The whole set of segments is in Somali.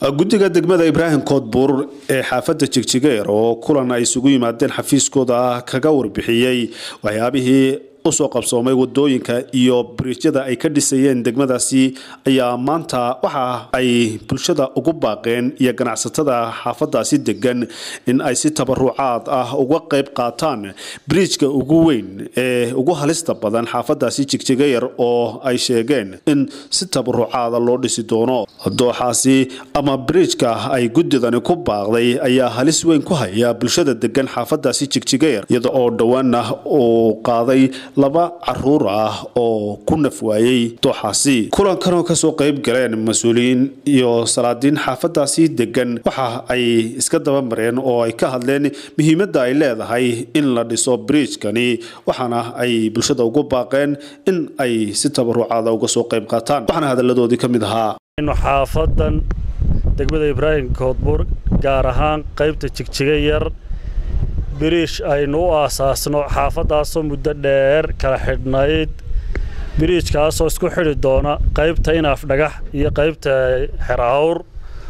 guddiga degmada ibraahim koodbuur ee xaafadda jigjigeer oo kulan ay isugu yimaadeen xafiiskooda kaga warbixiyey waxyaabihii usoo qabsoomay wadooyinka iyo biriijyada ay ka dhisayeen degmadaasi ayaa maanta waxa ay bulshada ugu baaqeen iyo ganacsatada xaafadaasi degan in ay si tabarucaad ah uga qayb qaataan biriijka ugu weyn ee ugu halista badan xaafadaasi jigjigayar oo ay sheegeen in si tabarucaada loo dhisi doono dooxaasi ama biriijka ay guddidani ku baaqday ayaa halis weyn ku haya bulshada degan xaafadaasi jigjigayar iyada oo dhowaana uu qaaday laba caruur ah oo ku naf waayey dooxaasi kulankanoo kasoo qayb galeen mas-uuliyiin iyo salaadiin xaafadaasi degan waxa ay iska dabamareen oo ay ka hadleen muhiimadda ay leedahay in la dhiso biriijkani waxaana ay bulshada ugu baaqeen in ay si tabarucaada uga soo qayb qaataan waxaana hadalladoodii ka mid ahaa xaafadan degmada ibraahim koodbuur gaar ahaan qaybta jigjiga yar biriish aynu u aasaasno xaafaddaasoo muddo dheer kala xidhnayd biriijkaasoo isku xidhi doona qaybta inaaf dhagax iyo qaybta xerahawr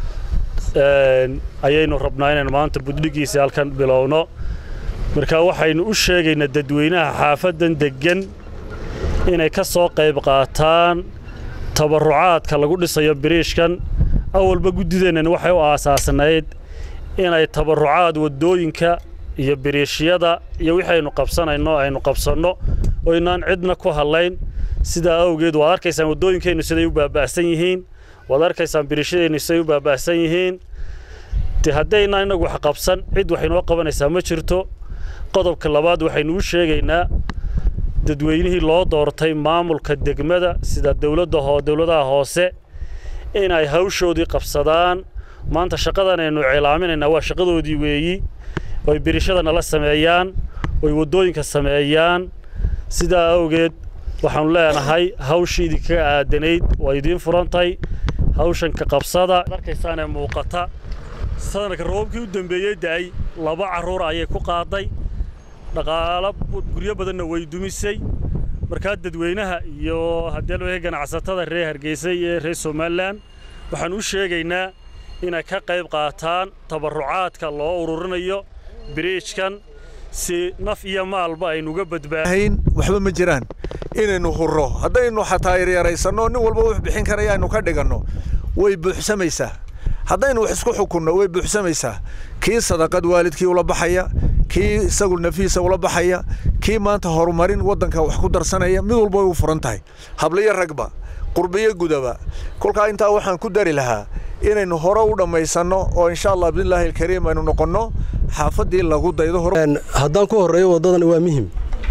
ayaynu rabnaa inaynu maanta buddhigiisii halkan bilowno marka waxaynu u sheegaynaa dadweynaha xaafaddan deggan inay ka soo qayb qaataan tabarucaadka lagu dhisayo biriishkan awalba guddideennan waxay u aasaasnayd inay tabarucaad waddooyinka iyo biriishyada iyo wixii aynu qabsanayno aynu qabsanno oo inaan cidna ku hadlayn sidaa awgeed waad arkaysaan waddooyinkeennu siday u baaba'san yihiin waad arkaysaan biriishyadeennu siday u baaba'san yihiin de haddaynaan innagu wax qabsan cid waxaynoo qabanaysaa ma jirto qodobka labaad waxaynu u sheegaynaa dadweynihii loo doortay maamulka degmada sida dowladda hoo dowladaha hoose inay hawshoodii qabsadaan maanta shaqadan aynu cilaaminaynaa waa shaqadoodii weeyi oy birishada nala sameeyaan oy waddooyinka sameeyaan sidaa awgeed waxaanu leenahay hawshii idinkaga aadanayd waa idiin furantay hawshanka qabsada arkaysaanee muuqata sanadka roobkii u dambeeyey da'ay laba carruur ayay ku qaaday dhaqaalo guryo badanna way dumisay markaa dadweynaha iyo haddii loo ganacsatada reer hargeysa iyo reer somalilan waxaan u sheegaynaa inay ka qayb qaataan tabarucaadka loo ururinayo biriijkan si naf iyo maalba aynuga badbaadayn waxba ma jiraan inaynu hurro haddaynu xataa yaryaraysanno nin walba wax bixin karaya aynu ka dhiganno way buuxsamaysaa haddaynu wax isku xukunno way buuxsamaysaa kii sadaqad waalidkii ula baxaya kii isagu nafiisa ula baxaya kii maanta horumarin waddanka wax ku darsanaya mid walba way u furan tahay habliyo ragba qurbiyo gudaba kolkaa intaa waxaan ku dari lahaa inaynu hore u dhammaysanno oo insha allah bidnillaahi alkariim aynu noqonno xaafaddii lagu daydo haddaan ku horreeyo waddadan waa muhim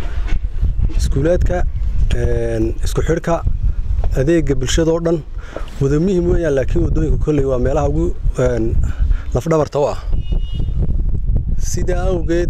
iskuulaadka isku xidhka adeega bulshadao dhan wada muhim weeyaan laakiin waddooyinka kolley waa meelaha ugu lafdhabarta u ah sidaa awgeed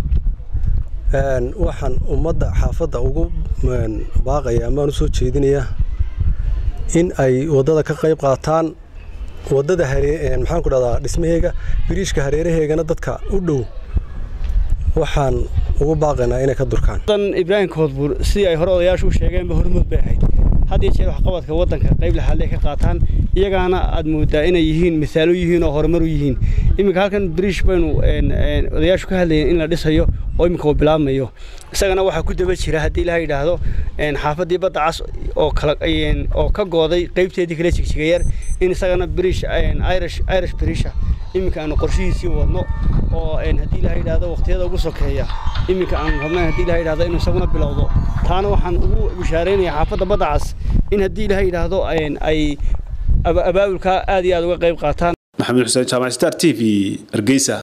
waxaan ummadda xaafadda ugu baaqaya amaan u soo jeedinayaa in ay waddada ka qayb qaataan waddada maxaan ku dhahdaa dhismaheega biriishka hareeraheegana dadka u dhow waxaan ugu baaqaynaa inay ka durkaan ibraahim koodbuur sidii ay hore odayaashu u sheegeenba hormood bay ahayd had iyo jeer waxqabadka waddanka qayb laxaadle ka qaataan iyagaana aad moodaa inay yihiin misaalo yihiin oo horumar u yihiin iminka halkan biriish baynu odayaashu ka hadlayeen in la dhisayo oo iminka uu bilaabmayo isagana waxaa ku daba jira haddii ilaha yidhaahdo xaafaddii badda cas oo kala oo ka gooday qaybteedii kala jigjigayar in isagana biriish irish irish biriisha iminka aanu qorshihiisii wadno oo haddii ilaha yidhaahdo waqtiyada ugu sokeeya iminka aanu rabnayn haddii ilaha yidhahdo inuu isaguna bilowdo taana waxaan ugu bishaaraynayaa xaafadda badda cas in haddii ilaha yidhaahdo ay abaabulka aad iyo aad uga qayb qaataan maxamed xuseen jaamac star t v hargeysa